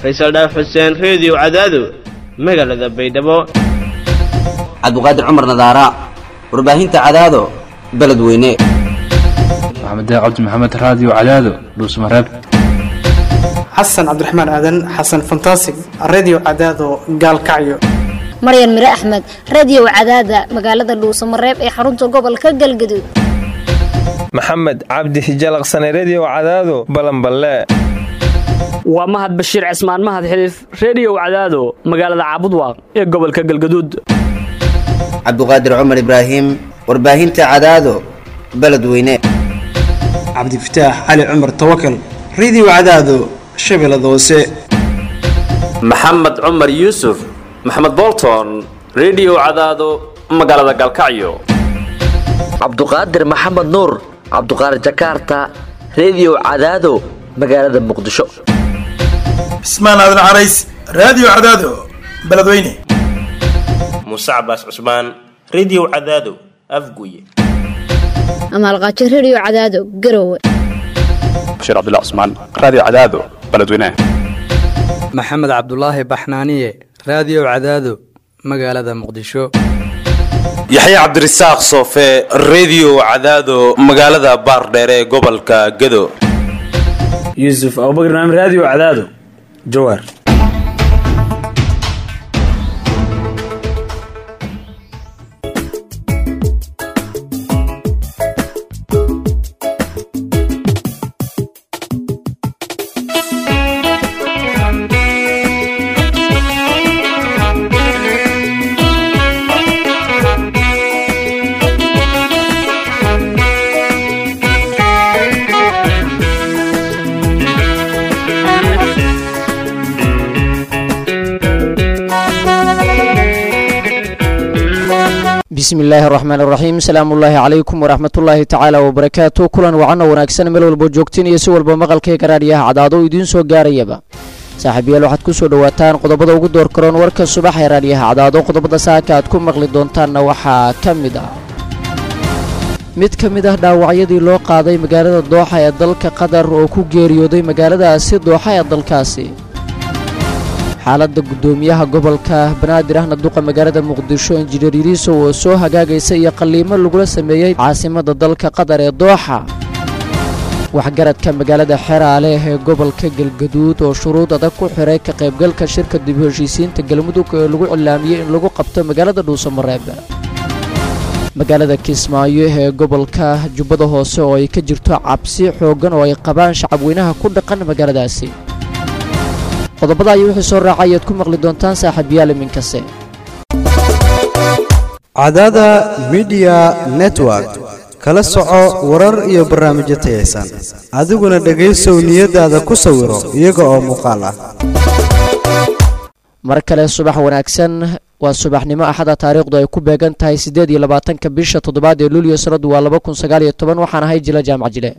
faysal dhaaf xuseen reediyo cadaado magaalada baydhabo cabdiqaadir cumar nadaara warbaahinta cadaado beledweyne maxamed cabdi maxamed raadiyo cadaado dhuusmareeb xasan cabdiraxmaan aadan xasan fantasig redio cadaado gaalkacyo maryan mire axmed radio cadaada magaalada dhuusamareeb ee xarunta gobolka galgaduud maxamed cabdi hijalaqsane redio cadaado balanballe waa mahad bashiir cismaan mahad xiliif reediyo cadaado magaalada caabudwaaq ee gobolka galgaduud cabdiqaadir cumar ibraahim warbaahinta cadaado beledweyne cabdifataax cali cumar tawakal redio cadaado shabeellada hoose maxamed cumar yuusuf maxamed bolton redio cadaado magaalada galkacyo cabduqaadir maxamed nuur cabduqaadir jakaarta redio cadaado magaalada muqdisho cismaan aadan carays raadiyo cadaado beledweyne muuse cabaas cusmaan redio cadaado afguye amaalqaajo redio cadaado garowe bashiir cabdilla cusmaan raadiyo cadaado beledweyne maxamed cabdulaahi baxnaaniye raadiyo cadaado magaalada muqdisho yaxya cabdirasaaq soofe redio cadaado magaalada baardheere ee gobolka gado yuusuf abubakar naam raadiyo cadaado jawaar bismi illaahi araxmaan iraxiim salaamullaahi calaykum waraxmatullaahi tacaala wabarakaatu kulan wacanoo wanaagsan meel walbo joogtiin iyo si walba maqalkayga raadhiyaha cadaado idiin soo gaarayaba saaxiibayaal waxaad ku soo dhowaataan qodobada ugu door karoon warka subax ee raadhiyaha cadaado qodobada saaka aad ku maqli doontaanna waxaa ka mid ah mid ka mid ah dhaawacyadii loo qaaday magaalada dooxa ee dalka qatar oo ku geeriyooday magaaladaasi dooxa ee dalkaasi xaaladda guddoomiyaha gobolka banaadir ahna duqa magaalada muqdisho injineer yiriisow oo soo hagaagaysa iyo qalliimo lagula sameeyey caasimadda dalka qatar ee dooxa waxgaradka magaalada xeraale ee gobolka galgaduud oo shuruud adag ku xiray ka qaybgalka shirka dib u heshiisiinta galmudug ee lagu cilaamiyey in lagu qabto magaalada dhuusamareeb magaalada kismaayo ee gobolka jubbada hoose oo ay ka jirto cabsi xooggan oo ay qabaan shacabweynaha ku dhaqan magaaladaasi qodobada ayay wixii soo raacay ayaad ku maqli doontaan saaxiibayaal iminkase cadaada midiya network kala soco warar iyo barnaamijyo tayaysan adiguna dhegaysow niyadaada ku sawiro iyaga oo muuqaal ah mar kale subax wanaagsan waa subaxnimo axada taariikhdu ay ku beegan tahay siddeed iyo labaatanka bisha toddobaad ee luulyo sanadu waa laba kun sagaal iyo toban waxaan ahay jila jaamac jile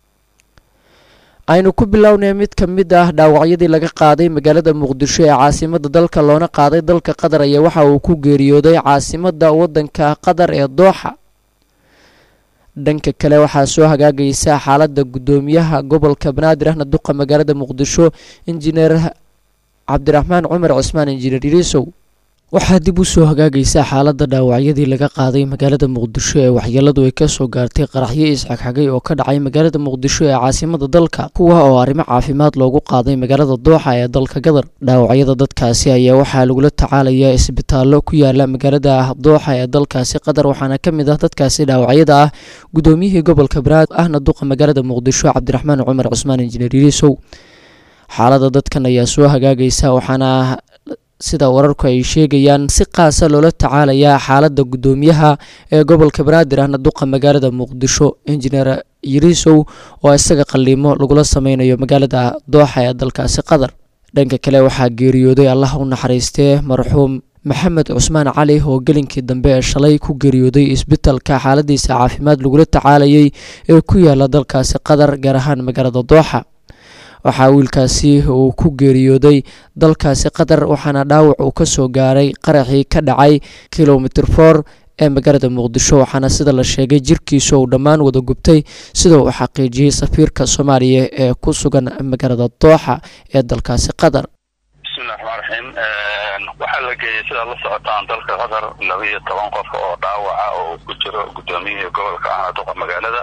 aynu ku bilownay mid ka mid ah dhaawacyadii laga qaaday magaalada muqdisho ee caasimadda dalka loona qaaday dalka qatar ayaa waxa uu ku geeriyooday caasimadda waddanka qatar ee dooxa dhanka kale waxaa soo hagaagaysa xaaladda guddoomiyaha gobolka banaadir ahna duqa magaalada muqdisho injineer cabdiraxmaan cumar cusmaan injineer yiriisow waxaa dib u soo hagaagaysa xaaladda dhaawacyadii laga qaaday magaalada muqdisho ee waxyeeladu ay ka soo gaartay qaraxyo isxagxagay oo ka dhacay magaalada muqdisho ee caasimada dalka kuwa oo arrimo caafimaad loogu qaaday magaalada dooxa ee dalka gadar dhaawacyada dadkaasi ayaa waxaa lagula tacaalayaa isbitaallo ku yaala magaalada dooxa ee dalkaasi qatar waxaana ka mid ah dadkaasi dhaawacyada ah guddoomiyihii gobolka banaad ahna duqa magaalada muqdisho cabdiraxmaan cumar cusmaan injineer yiriisow xaaladda dadkan ayaa soo hagaagaysa waxaana sida wararku ay sheegayaan si qaasa loola tacaalayaa xaaladda guddoomiyaha ee gobolka banaadir ahna duqa magaalada muqdisho injineer yiriisow oo isaga qalliimo lagula sameynayo magaalada dooxa ee dalkaasi qatar dhanka kale waxaa geeriyooday allah u naxariistee marxuum maxamed cusmaan cali oo gelinkii dambe ee shalay ku geeriyooday isbitalka xaaladiisa caafimaad lagula tacaalayay ee ku yaala dalkaasi qatar gaar ahaan magaalada dooxa waxaa wiilkaasi uu ku geeriyooday dalkaasi qatar waxaana dhaawac uu ka soo gaaray qaraxii ka dhacay kilomitr for ee magaalada muqdisho waxaana sida la sheegay jirkiisu uu dhammaan wada gubtay sida uu xaqiijiyey safiirka soomaaliya ee ku sugan magaalada dooxa ee dalkaasi qatar bismillahi raxmaan raxiim waxaa la geeyey sidaad la socotaan dalka qatar laba iyo toban qof oo dhaawaca oo ku jiro guddoomiyihii gobolka ahna duqa magaalada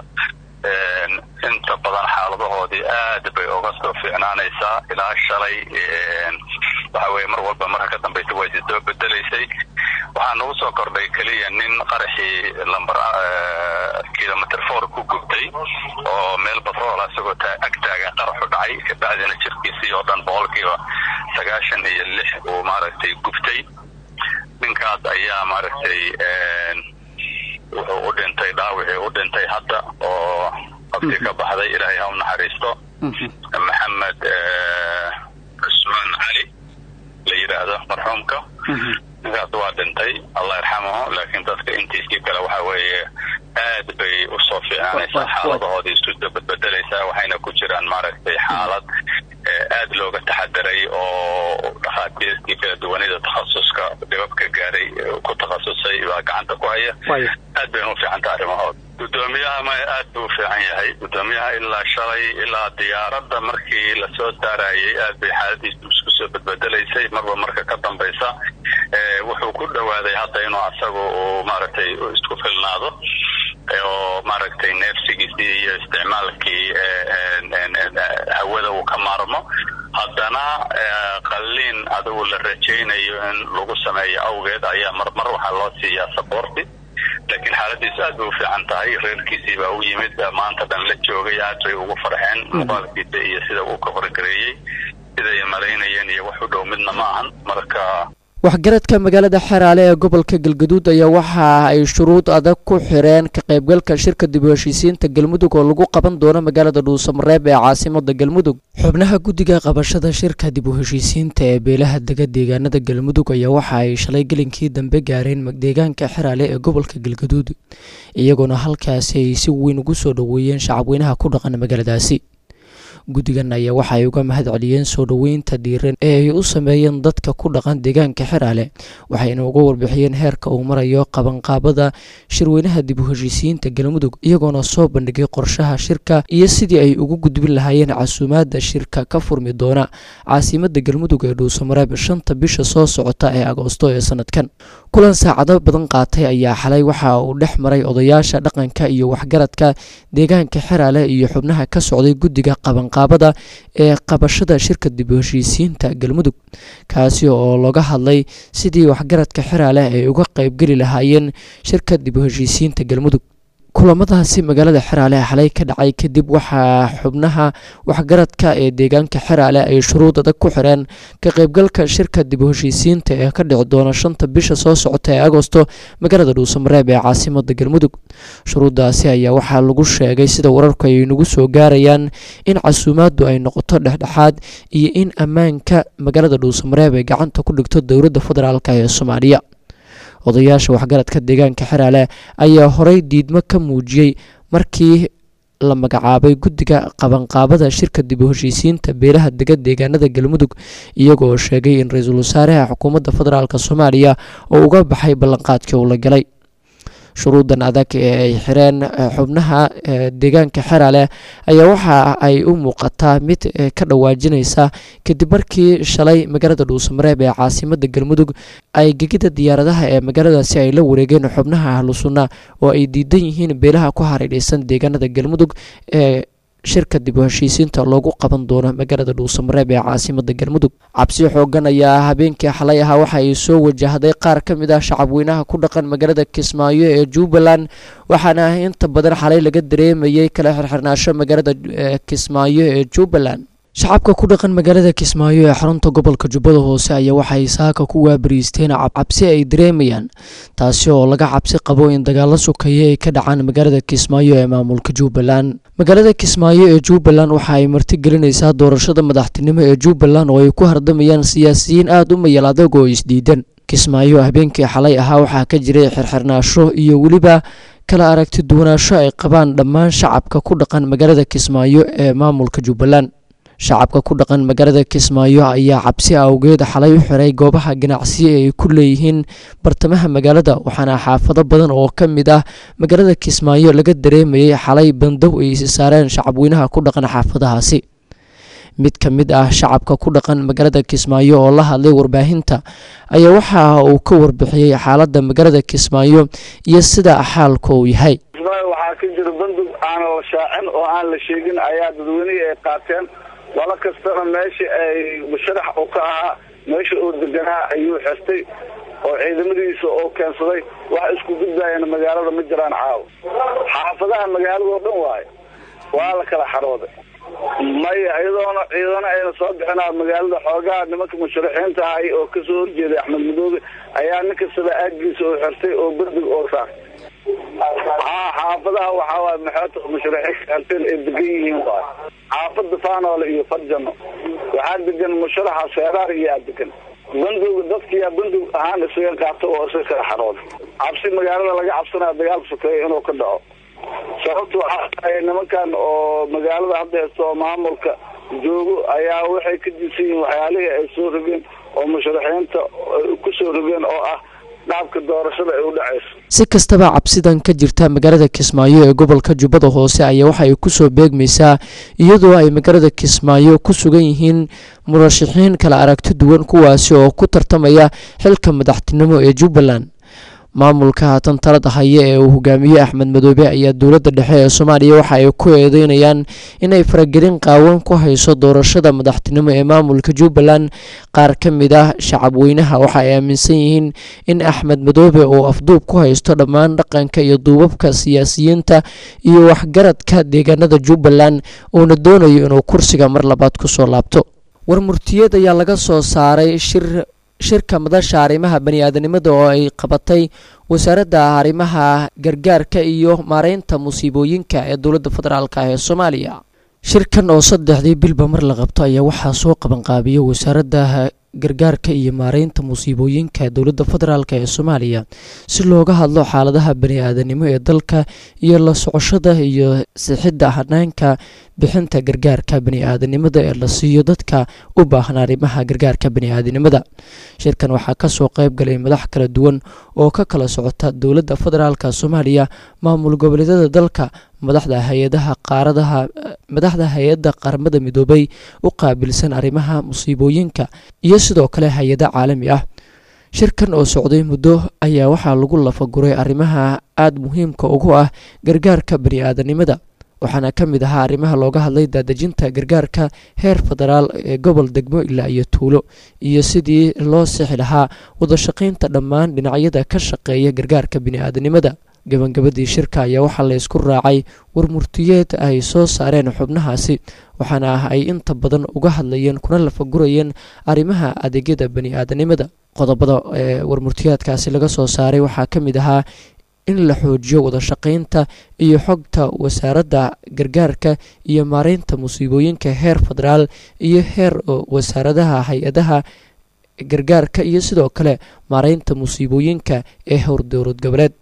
inta badan xaaladahoodii aad bay uga soo fiicnaanaysaa ilaa shalay waxa weye mar walba marka ka dambaysa way soo bedelaysay waxaa nagu soo kordhay keliya nin qaraxii lambar kilomitr four ku gubtay oo meel batroola isagoo agtaagan qaraxu dhacay kabacdina jirkiisii oo dhan boqolkiiba sagaashan iyo lix uu maaragtay gubtay ninkaas ayaa maaragtay wuxuu u dhintay dhaawicii u dhintay hadda oo qabti ka baxday ilaahay ha u naxariisto maxamed cusmaan cali la yidhaahdo marxuumka ninkaas waa dhintay allah yarxamahu laakiin dadka intiisii kale waxa weeye aad bay usoo fiicnaanaysaa xaaladahoodii isu bedbedelaysaa waxayna ku jiraan maaragtay xaalad aad looga taxadaray oo dhakhaatiirtii kala duwanida takhasuska dhibabka gaaray ku takhasusay baa gacanta ku haya aad bayna u fiicanta arrimahood guddoomiyaha ma aad buu u fiican yahay guddoomiyaha ilaa shalay ilaa diyaaradda markii lasoo saarayay aad bay xaaladiisu isku soo bedbedelaysay marba marka ka dambaysa wuxuu ku dhowaaday hadda inuu asagu uu maaragtay isku filnaado oo maaragtay neefsigiisii iyo isticmaalkii hawada uu ka maarmo haddana qalliin adigu la rajaynayo in lagu sameeyo awgeed ayaa marmar waxaa loo siiyaa saboorti laakiin xaaladiisu aad bay u fiican tahay reerkiisii baa u yimid maanta dhan la joogay aad bay ugu farxeen muuqaalkiisa iyo sida uu ka horgareeyey siday malaynayeen iyo wax u dhow midna ma ahan marka waxgaradka magaalada xeraale ee gobolka galgaduud ayaa waxa ay shuruud adag ku xireen ka qaybgalka shirka dib u heshiisiinta galmudug oo lagu qaban doono magaalada dhuusamareeb ee caasimada galmudug xubnaha guddiga qabashada shirka dib u heshiisiinta ee beelaha dega deegaanada galmudug ayaa waxa ay shalay gelinkii dambe gaareen deegaanka xeraale ee gobolka galgaduud iyagoona halkaasi ay si weyn ugu soo dhoweeyeen shacabweynaha ku dhaqan magaaladaasi guddigan ayaa waxa ay uga mahad celiyeen soo dhoweynta dhiiran ee ay u sameeyeen dadka ku dhaqan deegaanka xeraale waxayna uga warbixiyeen heerka uu marayo qabanqaabada shirweynaha dib u heshiisiyiinta galmudug iyagoona soo bandhigay qorshaha shirka iyo sidii ay ugu gudbin lahaayeen casuumaadda shirka ka furmi doona caasimada galmudug ee dhuusamareeb shanta bisha soo socota ee agoosto ee sanadkan kulan saacado badan qaatay ayaa xalay waxa uu dhex maray odayaasha dhaqanka iyo waxgaradka deegaanka xeraale iyo xubnaha ka socday guddiga qabanqaabada ee qabashada shirka dib u heshiisiinta galmudug kaasi oo looga hadlay sidii waxgaradka xeraale ay uga qaybgeli lahaayeen shirka dib u heshiisiinta galmudug kulamadaasi magaalada xeraale xalay ka dhacay kadib waxaa xubnaha waxgaradka ee deegaanka xeraale ay shuruud adag ku xireen ka qaybgalka shirka dib u heshiisiinta ee ka dhici doona shanta bisha soo socota ee agosto magaalada dhuusamareeb ee caasimada galmudug shuruuddaasi ayaa waxaa lagu sheegay sida wararku ay nagu soo gaarayaan in casuumaaddu ay noqoto dhexdhexaad iyo in ammaanka magaalada dhuusamareeb ay gacanta ku dhigto dowladda federaalk ee soomaaliya odayaasha waxgaradka deegaanka xeraale ayaa horey diidmo ka muujiyey markii la magacaabay guddiga qabanqaabada shirka dib u heshiisiinta beelaha dega deegaanada galmudug iyagoo sheegay in ra-iisul wasaaraha xukuumadda federaalk soomaaliya oo uga baxay ballanqaadkii uu la galay shuruudan adag ee ay xireen xubnaha deegaanka xeraale ayaa waxa ay u muuqataa mid ka dhawaajinaysa kadib markii shalay magaalada dhuusamareeb ee caasimada galmudug ay gegida diyaaradaha ee magaaladaasi ay la wareegeen xubnaha ahlu sunna oo ay diidan yihiin beelaha ku hareerhaysan deegaanada galmudug ee shirka dib u heshiisiinta loogu qaban doono magaalada dhuusamareeb ee caasimada galmudug cabsi xoogan ayaa habeenkii xalay ahaa waxa ay soo wajahday qaar ka mid ah shacabweynaha ku dhaqan magaalada kismaayo ee jubbaland waxaana inta badan xalay laga dareemayay kala xirxirnaasho magaalada kismaayo ee jubbaland shacabka ku dhaqan magaalada kismaayo ee xarunta gobolka jubbada hoose ayaa waxay saaka ku waabariisteen cabsi ay dareemayaan taasi oo laga cabsi qabo in dagaalo sokeeye ay ka dhacaan magaalada kismaayo ee maamulka jubbaland magaalada kismaayo ee jubbaland waxa ay martigelinaysaa doorashada madaxtinimo ee jubbaland oo ay ku hardamayaan siyaasiyiin aada u mayal adag oo isdiidan kismaayo habeenkii xalay ahaa waxaa ka jiray xirxirnaasho iyo weliba kala aragti duwanaansho ay qabaan dhammaan shacabka ku dhaqan magaalada kismaayo ee maamulka jubbaland shacabka ku dhaqan magaalada kismaayo ayaa cabsi awgeed xalay u xiray goobaha ganacsiya ay ku leeyihiin bartamaha magaalada waxaana xaafado badan oo ka mid ah magaalada kismaayo laga dareemayay xalay bandow ay isi saareen shacabweynaha ku dhaqan xaafadahaasi mid ka mid ah shacabka ku dhaqan magaalada kismaayo oo la hadlay warbaahinta ayaa waxa uu ka warbixiyey xaaladda magaalada kismaayo iyo sida xaalka uu yahay waxaa ka jira bandug aan la shaacin oo aan la sheegin ayaa dadweynihii ay qaateen walo kastana meeshii ay musharax uu ka ahaa meesha uu deganaa ayuu xirtay oo ciidamadiisa oo keensaday wax isku gudbaayana magaalada ma jiraan caawa xaafadaha magaalada oo dhan waayo waa la kala xarooday maya iyadoona ciidana ayna soo bixinaa magaalada xoogaha nimanka musharaxiinta ahay oo kasoo horjeeday axmed madoobe ayaa nin kastaba aagiisa oo xirtay oo berdig oo saartay haa xaafadaha waxaa waay maxoota musharaxiin xirteen ay degan yihiin waay xaafada faanoole iyo farjano waxaa degan musharaxa seeraar iyaa degan bandog dadkiyaa bandog ahaan isaga qaato oo isaga kala xarooday cabsi magaalada laga cabsanaya dagaal sokeeya inuu ka dhaco sababta waxaa tahay nimankan oo magaalada hadda haysto oo maamulka joogo ayaa waxay ka diisan yihiin waxyaalihii ay soo rogeen oo musharaxiinta ku soo rogeen oo ah dhaabka doorashada ay u dhacayso si kastaba cabsidan ka jirta magaalada kismaayo ee gobolka jubbada hoose ayaa waxa ay kusoo beegmaysaa iyadoo ay magaalada kismaayo ku sugan yihiin murashaxiin kala aragti duwan kuwaasi oo ku tartamaya xilka madaxtinimo ee jubbaland maamulka haatan talada haya ee uu hogaamiye axmed madoobe ayaa dowladda dhexe ee soomaaliya waxa ay ku eedeynayaan inay faragelin qaawan ku hayso doorashada madaxtinimo ee maamulka jubbaland qaar ka mid ah shacabweynaha waxa ay aaminsan yihiin in axmed madoobe uu afduub ku haysto dhammaan dhaqanka iyo duubabka siyaasiyiinta iyo waxgaradka deegaanada jubbaland uuna doonayo inuu kursiga mar labaad kusoo laabto war murtiyeed ayaa laga soo saaray shir shirka madasha arrimaha bani-aadanimada oo ay qabatay wasaaradda arrimaha gargaarka iyo maareynta musiibooyinka ee dowladda federaalk ee soomaaliya shirkan oo saddexdii bilba mar la qabto ayaa waxaa soo qabanqaabiya wasaaradda gargaarka iyo maareynta musiibooyinka dowladda federaalk ee soomaaliya si looga hadlo xaaladaha bani-aadanimo ee dalka iyo la socoshada iyo sixidda hanaanka bixinta gargaarka bani-aadanimada ee la siiyo dadka u baahan arrimaha gargaarka bani-aadanimada shirkan waxaa kasoo qeyb galay madax kala duwan oo ka kala socota dowladda federaalk soomaaliya maamul goboleedyada dalka madaxda hay-adaha qaaradaha madaxda hay-adda qaramada midoobay u qaabilsan arrimaha musiibooyinka iyo sidoo kale hay-ada caalami ah shirkan oo socday muddo ayaa waxaa lagu lafaguray arrimaha aada muhiimka ugu ah gargaarka bani-aadanimada waxaana ka mid ahaa arrimaha looga hadlay daadejinta gargaarka heer federaal ee gobol degmo ilaa iyo tuulo iyo sidii loo sixi lahaa wadashaqaynta dhammaan dhinacyada ka shaqeeya gargaarka bani-aadanimada gabagabadii shirka ayaa waxaa la isku raacay warmurtiyeed ay soo saareen xubnahaasi waxaana ah ay inta badan uga hadlayeen kuna lafagurayeen arrimaha adeegyada bani-aadanimada qodobada ee warmurtiyeedkaasi laga soo saaray waxaa ka mid ahaa in la xoojiyo wadashaqaynta iyo xogta wasaaradda gargaarka iyo maareynta musiibooyinka heer federaal iyo heer wasaaradaha hay-adaha gargaarka iyo sidoo kale maareynta musiibooyinka ee howr dowlad goboleed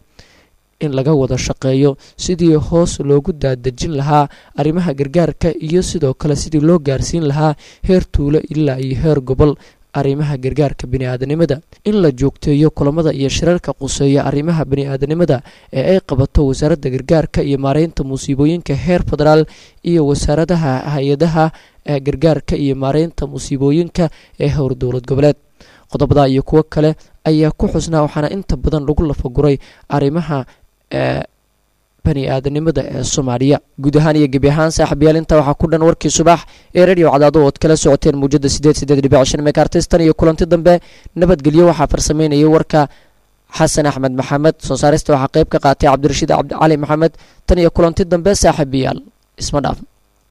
in laga wada shaqeeyo sidii hoos loogu daadejin lahaa arrimaha gargaarka iyo sidoo kale sidii loo gaarsiin lahaa heer tuulo ilaa iyo heer gobol arrimaha gargaarka bani-aadanimada in la joogteeyo kulamada iyo shirarka quseeya arrimaha bani-aadanimada ee ay qabato wasaaradda gargaarka iyo maareynta musiibooyinka heer federaal iyo wasaaradaha hay-adaha gargaarka iyo maareynta musiibooyinka ee howr dowlad goboleed qodobada iyo kuwo kale ayaa ku xusnaa waxaana inta badan lagu lafaguray arrimaha ee bani-aadanimada ee soomaaliya guud ahaan iyo gebi ahaan saaxiibayaal intaa waxaa ku dhan warkii subax ee radio cadaado ood kala socoteen muujada sideed sideed dhibic shan megaartistan iyo kulanti dambe nabadgelyo waxaa farsameynayay warka xasan axmed maxamed soo saarista waxaa qeyb ka qaatay cabdirashiid cabdicali maxamed tan iyo kulanti dambe saaxiibayaal isma dhaaf